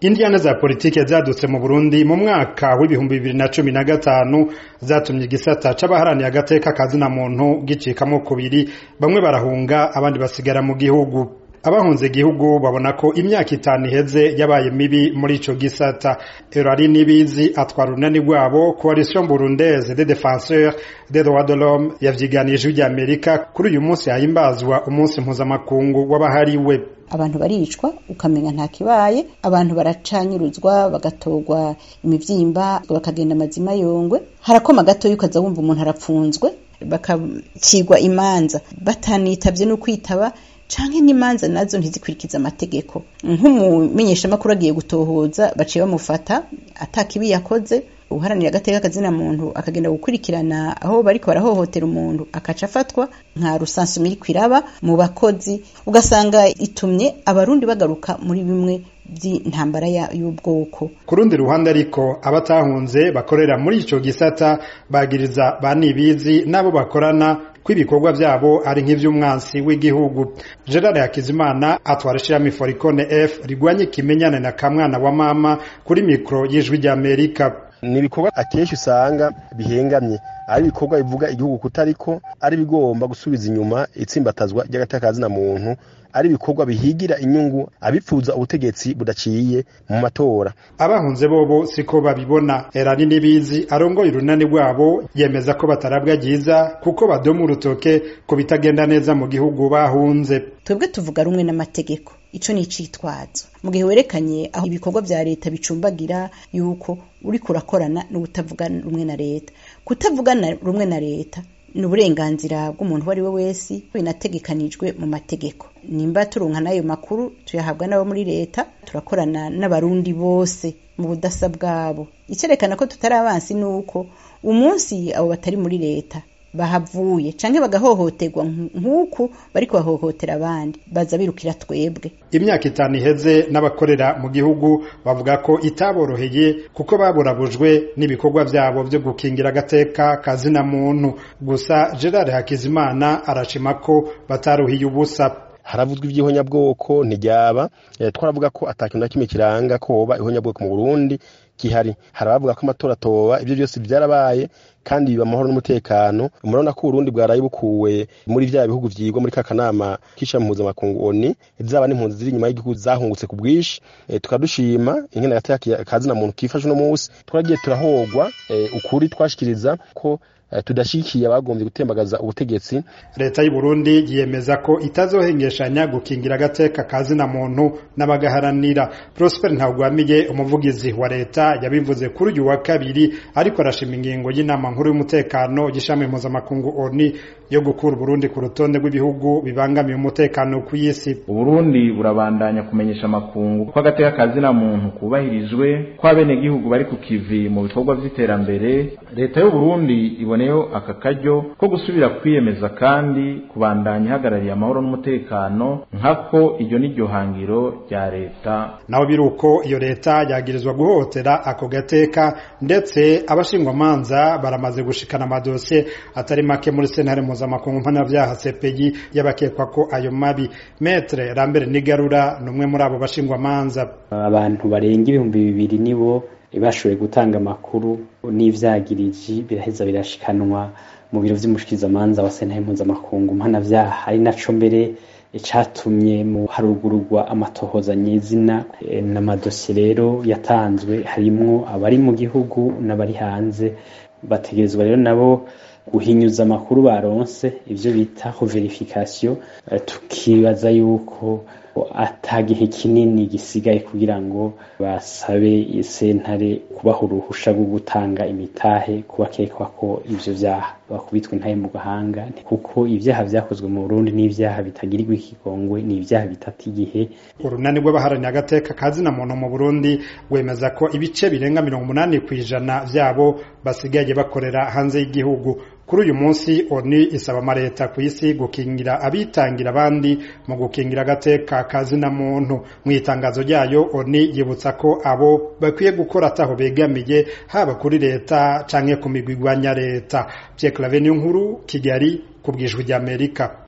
indiyane za politike zadutse mu burundi mu mwaka w'ibihumbi bibiri na cumi na gatanu zatumye igisata c'abaharaniye agateka kazina muntu gicikamo kubiri bamwe barahunga abandi basigara mu gihugu abahunze igihugu babona ko imyaka itanu iheze yabaye mibi muri ico gisata erari nibizi atwara urunani rwabo coalition burundaise des défenseurs des droits de l'homme yavyiganije ry'amerika kuri uyu munsi hahimbazwa umunsi mpuzamakungu w'abahariwe abantu baricwa ukamenya nta kibaye abantu baracanyuruzwa bagatorwa imivyimba bakagenda amazima yongwe harakoma gatoya ukaza wumva umuntu arapfunzwe bakacigwa imanza batanitavye no kwitaba canke n'imanza nazo ntizikurikiza amategeko nk'umumenyeshamakuru agiye gutohoza baciye bamufata atakibi yakoze uharanira agateka kazina muntu akagenda gukurikirana aho bariko barahohotera umuntu akaca afatwa nka rusansumiri kwiraba mu bakozi ugasanga itumye abarundi bagaruka muri bimwe by'intambara y'ubwoko ku rundi ruhande ariko abatahunze bakorera muri ico gisata bagiriza ba nibizi n'abo bakorana ko ibikorwa vyabo ari nk'ivy'umwansi w'igihugu gerard hakizimana atwara ishirahamwe foricone f rigwanye ikimenyane na kamwana wa mama kuri mikro y'ijwi ry'amerika ni ibikorwa akenshi usanga bihengamye ari ibikorwa bivuga igihugu kutariko ari bigomba gusubiza inyuma itsimbatazwa ry'agatakazina muntu ari ibikorwa bihigira inyungu abipfuza ubutegetsi budaciye mu matora abahunze bobo siko babibona erani nibizi arongoye urunani rwabo yemeza ko batarabwa ryiza kuko badoma urutoke ko bitagenda neza mu gihugu bahunze twebwe tuvuga rumwe n'amategeko ico ni icitwazo mu gihe werekanye aho ibikorwa vya leta bicumbagira yuko uriko urakorana n'ubutavuga rumwe na leta kutavugana rumwe na leta ni uburenganzira bw'umuntu uwo ari we wese binategekanijwe mu mategeko nimba turonka n'ayo makuru tuyahabwa n'abo muri leta turakorana n'abarundi bose mu budasa bwabo icerekana ko tutari abansi ni uko umunsi abo batari muri leta bahavuye canke bagahohoterwa nk'uku bariko bahohotera abandi baza birukira twebwe imyaka itanu iheze n'abakorera mu gihugu bavuga ko itaboroheye kuko baburabujwe n'ibikorwa vyabo vyo gukingira agateka kazina muntu gusa gerard hakizimana arashima ko bataruhiye ubusa haravuzwa ivy'ihonyabwoko ntiryaba twaravuga ko atakintu na kimwe kiranga ko hoba ihonyabwoko mu burundi gihari hari abavuga ko amatora atoba ibyo byose byarabaye kandi biba amahoro n'umutekano murabona ko uburundi bwaraye bukuwe muri vya bihugu vyigwa muri kakanama k'ishami mpuzamakungu oni zaba n'impunzi ziri inyuma y'igihugu zahungutse ku bwinshi e, tukadushima ingene gateka kazina muntu kifashe uno munsi twaragiye turahogwa e, ukuri twashikiriza ko tudashikiye abagombye gutembagaza ubutegetsi leta y'u Burundi yemeza ko itazohengeshanya gukingira agateka kazina muntu n'abagaharanira Prosper Ntagwamiye umuvugizi wa leta yabivuze kuri uyu wa kabiri ariko arashima ingingo y'inama nkuru y'umutekano y'ishami mpuzamakungu ONU yo gukura Burundi ku rutonde rw'ibihugu bibangamiye umutekano ku isi Burundi burabandanya kumenyesha amakungu ko agateka kazina muntu kubahirijwe ko abenegihugu bari ku kivi mu bikorwa vy'iterambere leta y'u Burundi iboneyeho aka karyo ko gusubira kwiyemeza kandi kubandanya ihagarariye amahoro n'umutekano nkako iryo ni ryo hangiro rya leta naho biri uko iyo leta yagirizwa guhohotera ako gateka ndetse abashingwamanza baramaze gushikana amadosiye atari make muri sentare mpuzamakungu mpanavyaha CPI y'abakekwa ko ayo mabi metre Lambert Nigarura ni umwe muri abo bashingwamanza abantu barenga ibihumbi bibiri nibo bashoboye gutanga amakuru n'ivyagiriji biraheza birashikanwa mu biro vy'umushikizamanza wa sentare mpuzamakungu mpanavyaha ari naco mbere icatumye mu harugururwa amatohoza nyezina n'amadosiye rero yatanzwe harimwo abari mu gihugu n'abari hanze bategerezwa rero nabo guhinyuza amakuru baronse ivyo bita verification tukibaza yuko atagihe kinini gisigaye kugira ngo basabe sentare kubaha uruhusha rwo gutanga imitahe kubakekwa ko ivyo vyaha bakubitwe intahe mu gahanga kuko ivyaha vyakozwe mu Burundi n'ivyaha bitagirirwa ikigongwe ni ivyaha bitata igihe urunani rw'abaharaniye agateka kazina muntu mu Burundi rwemeza ko ibice birenga mirongo umunani kw'ijana vyabo basigaye bakorera hanze y'igihugu kuri uyu munsi oni isaba amaleta ku isi gukingira abitangira abandi mu gukingira agateka kazina muntu mu itangazo ryayo oni yibutsa ko abo bakwiye gukora ataho begamiye haba kuri leta canke ku migwi igwanya leta Pierre Claver nkuru Kigali ku bwijwi ry'Amerika